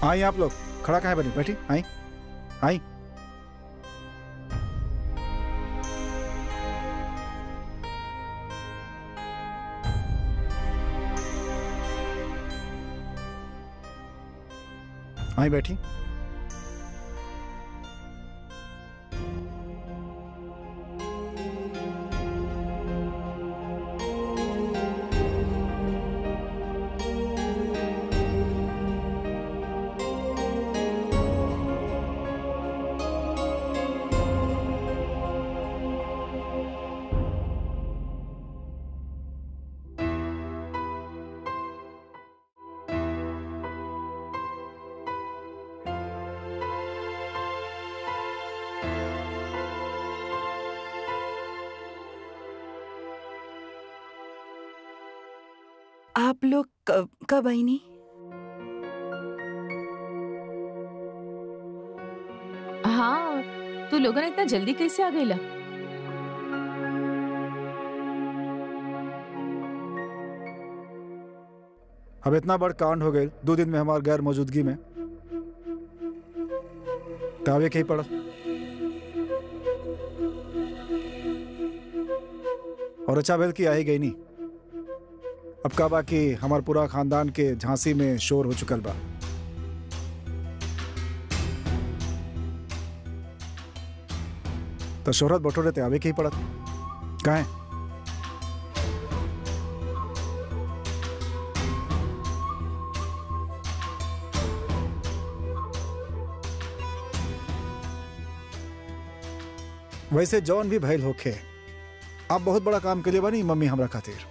आई आप लोग खड़ा कहाँ है बनी बैठी आई आई आई बैठी आप लोग कब कब आई नहीं हाँ तू लोगन इतना जल्दी कैसे आ गईला अब इतना बड़ कांड हो गए दो दिन में हमार गैर मौजूदगी में तावे के ही पड़ा और अच्छा बेल की आ ही गई नहीं अब का बाकी हमार पूरा खानदान के झांसी में शोर हो चुकल बा तो शोहरत बटोरे ते आवे के ही पड़त काहे वैसे जौन भी भइल होखे आप बहुत बड़ा काम के लिए बनी मम्मी हमरा खातिर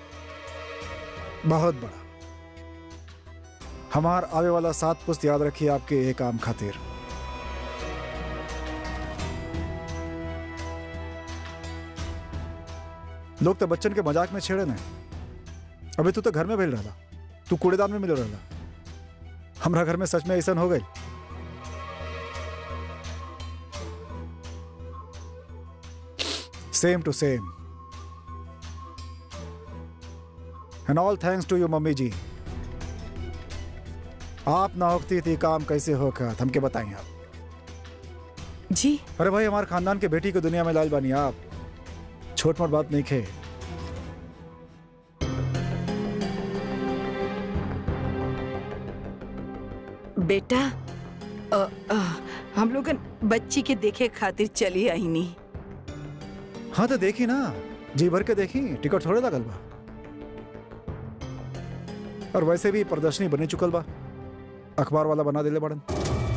बहुत बड़ा हमार आवे वाला सात पुस्त याद रखिए आपके एक काम खातिर लोग तो बच्चन के मजाक में छेड़े न अभी तू तो घर में भेल रहा तू कूड़ेदान में मिलो रहा हमरा घर में सच में ऐसा हो गई same to same and all thanks to you mummy ji आप ना होती थी काम कैसे होकर हमके बताइए आप जी अरे भाई हमारे खानदान के बेटी को दुनिया में लाल बानी आप छोट मोट बात नहीं खे बेटा अ, अ, हम लोग बच्ची के देखे खातिर चली आई नहीं हाँ तो देखी ना जी भर के देखी टिकट थोड़े लगल बा और वैसे भी प्रदर्शनी बने चुकल बा अखबार वाला बना देले बड़न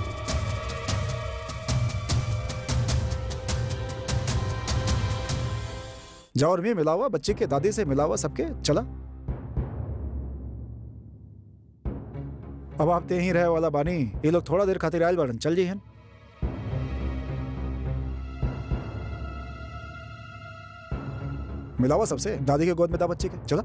जाओ और भी मिलावा बच्चे के दादी से मिलावा सबके चला अब आप ते ही रहे वाला बानी ये लोग थोड़ा देर खातिर आयल बड़न चल जी मिलावा सबसे दादी के गोद में था बच्चे के चला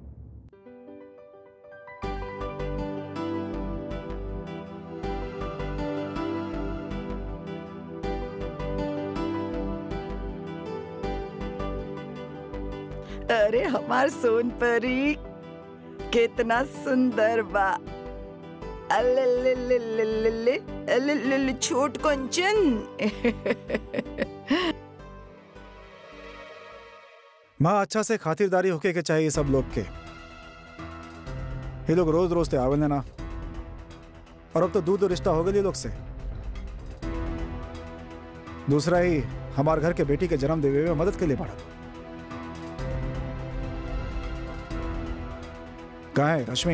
अरे हमार सोन परी कितना सुंदर बा अल्लल्लल्लल्लल्लल्ले, अल्लल्लल्ल, छोट कंचन माँ अच्छा से खातिरदारी होके के चाहिए सब लोग के ये लोग रोज रोज ते आवेल ना और अब तो दूर दूर रिश्ता हो गया ये लोग से दूसरा ही हमारे घर के बेटी के जन्म देवे में मदद के लिए पड़ा कहा है रश्मि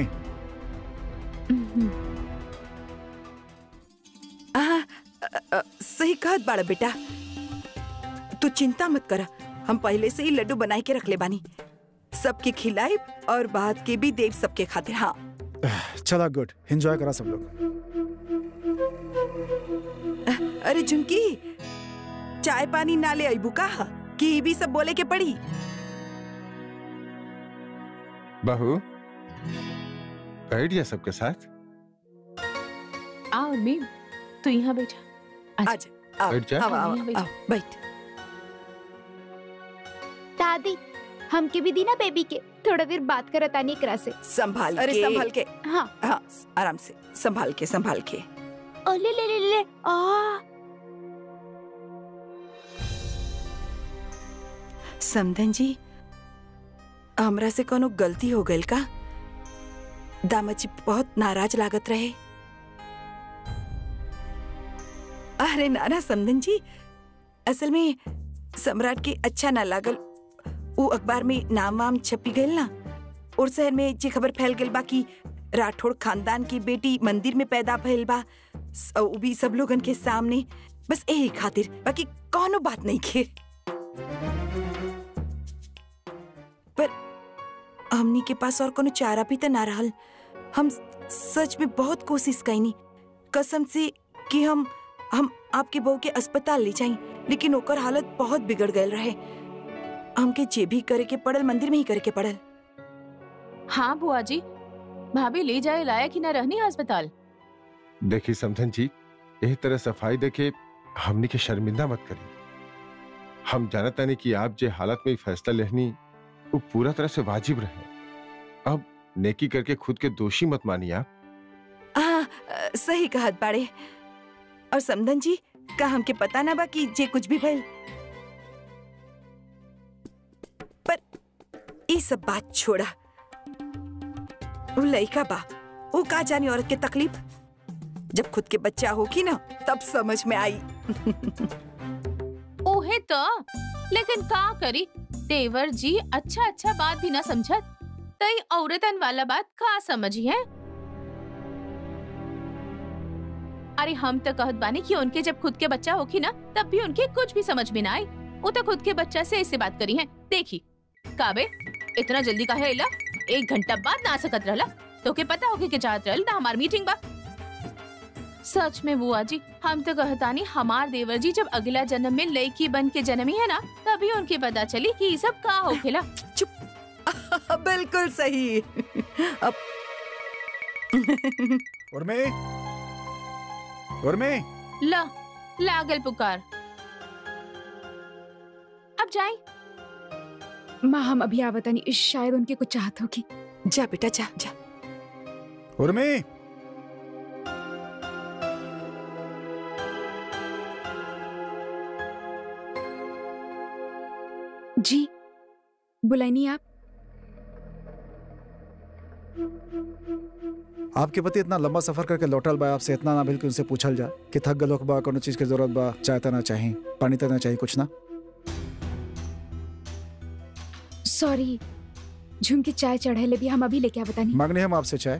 आ, अ, अ, सही कहत बाड़ा बेटा तू चिंता मत कर हम पहले से ही लड्डू बनाई के रख ले बानी सबके खिलाई और बाद के भी देव सबके खातिर हाँ चला गुड एंजॉय करा सब लोग अरे झुमकी चाय पानी ना ले अबू का कि ई भी सब बोले के पड़ी बहू बैठ जा सबके साथ आओ उर्मी तू यहाँ बैठा अच्छा। आज आओ बैठ जा। आओ आओ यहाँ बैठ। आओ, बैठ दादी हमके भी दी ना बेबी के थोड़ा देर बात करत आनी एकरा से संभाल अरे के संभल के हाँ हाँ आराम से संभाल के संभाल के ओ ले ले ले ले आ समधन जी हमरा से कोनो गलती हो गई का दामाद जी बहुत नाराज लागत रहे अरे नाना समधन जी असल में सम्राट के अच्छा ना लागल उ अखबार में नाम वाम छपी गई ना और शहर में जे खबर फैल गई बा कि राठौड़ खानदान की बेटी मंदिर में पैदा भइल बा स- उ भी सब लोगन के सामने बस यही खातिर बाकी कोनो बात नहीं के पर हमनी के पास और कोनो चारा भी तो ना रहल हम सच में बहुत कोशिश कैनी कसम से कि हम हम आपके बहू के अस्पताल ले जाई लेकिन ओकर हालत बहुत बिगड़ गयल रहे हमके जे भी करे के पड़ल मंदिर में ही करे के पड़ल हाँ बुआ जी भाभी ले जाए लायक ही ना रहनी अस्पताल देखिए समझन जी यही तरह सफाई देखे हमनी के शर्मिंदा मत करी हम जानता नहीं कि आप जे हालत में ई फैसला लेहनी वो पूरा तरह से वाजिब रहे अब नेकी करके खुद के दोषी मत मानिए आप हाँ अ, सही कहत बाड़े और समधन जी का हमके पता ना बा कि जे कुछ भी भइल पर ई सब बात छोड़ा वो लइका बा वो का जानी औरत के तकलीफ जब खुद के बच्चा होगी ना तब समझ में आई ओहे तो लेकिन का करी देवर जी अच्छा अच्छा बात भी ना समझत तई औरतन वाला बात का समझी है अरे हम तो कहत बानी कि उनके जब खुद के बच्चा होखी ना तब भी उनके कुछ भी समझ में ना आई वो तो खुद के बच्चा से ऐसे बात करी है देखी काबे इतना जल्दी काहे इला एक घंटा बाद ना आ सकत रहला तो के पता होके के चाहत रहल ना हमार मीटिंग बा सच में बुआ जी हम तो कहतानी हमार देवर जी जब अगला जन्म में लड़की बन के जन्मी है ना तभी उनके पता चली कि ये सब का होखेला बिल्कुल सही अब उर्मी उर्मी ला लागल पुकार अब जाए माँ हम अभी आवतनी शायद उनके कुछ चाहत होगी जा बेटा जा जा उर्मी जी बुलाइनी आप आपके पति इतना लंबा सफर करके लौटल बा आपसे इतना ना बिल कि उनसे पूछल जा कि थक गलो बा कोनो चीज के जरूरत बा चाय तना चाहिए पानी तना चाहिए कुछ ना सॉरी झुमकी चाय चढ़ेले भी हम अभी लेके आवतनी मांगनी हम आपसे चाय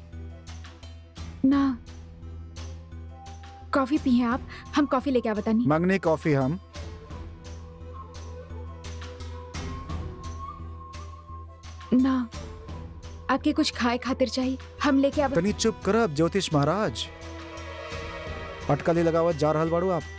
ना कॉफी पिए आप हम कॉफी लेके आवतनी मांगनी कॉफी हम ना आपके कुछ खाए खातिर चाहिए हम लेके आव तनी चुप करब ज्योतिष महाराज अटकली लगावत जा रहल बाड़ू आप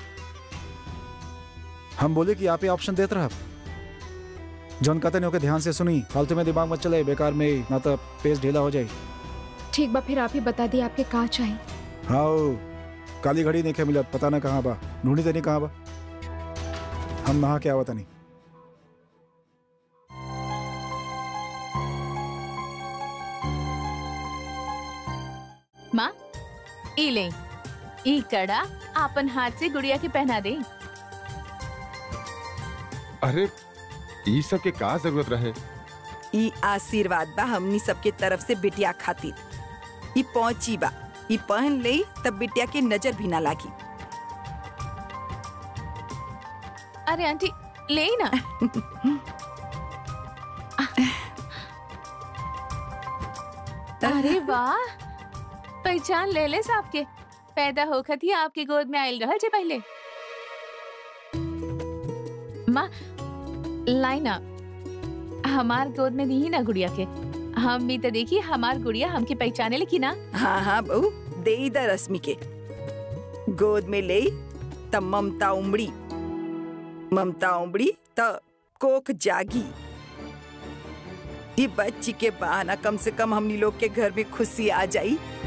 हम बोले कि आप ही ऑप्शन देत रहब जौन कहते नहीं ओके ध्यान से सुनी फालतू में दिमाग मत चले बेकार में ना तो पेज ढीला हो जाए ठीक बा फिर आप ही बता दी आपके का चाहिए हाँ ओ, काली घड़ी नहीं मिलत पता ना कहाँ बा ढूंढी तनी कहाँ बा हम नहा के आवत नहीं माँ ई ले ई कड़ा आपन हाथ से गुड़िया के पहना दे अरे ई सब के का जरूरत रहे ई आशीर्वाद बा हमनी सबके तरफ से बिटिया खातिर ई पहुंची बा ई पहन ले तब बिटिया के नजर भी ना लागी अरे आंटी ले ही ना अरे वाह पहचान ले ले साहब के पैदा होखत ही आपके गोद में आयल रहल जे पहले माँ लाइना हमार गोद में दी ना गुड़िया के हम भी तो देखी हमार गुड़िया हमके पहचाने लेकिन ना हाँ हाँ बहू दे दा रश्मि के गोद में ले तब ममता उमड़ी ममता उमड़ी त कोक जागी ये बच्ची के बहाना कम से कम हमनी लोग के घर में खुशी आ जाई